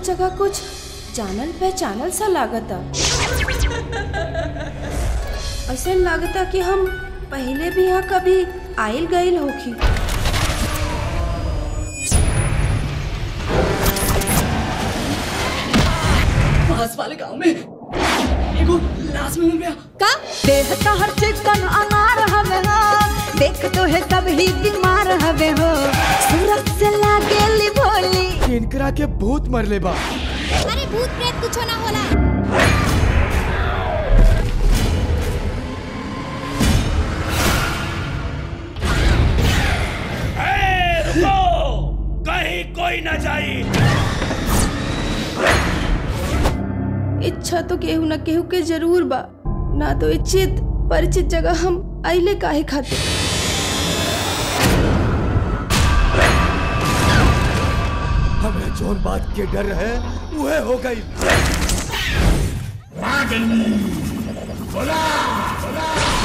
जगह कुछ जानल पहचानल सा लागता ऐसा लागता कि हम पहले भी यहाँ कभी आइल गइल होखी पास वाले गांव में एगो लाश मिल गया का देह तोहर चिकन अनार हवे हो देख तो है सब ही बीमार हवे हो सूरत से लागेली भोली इनकरा के भूत मरले बा अरे भूत प्रेत कुछो ना होला कहीं कोई न जाई इच्छा तो केहू न केहू के जरूर बा ना तो इच्छित परिचित जगह हम आइले काहे खातिर हमें जोन बात के डर है वह हो गई बोला बोला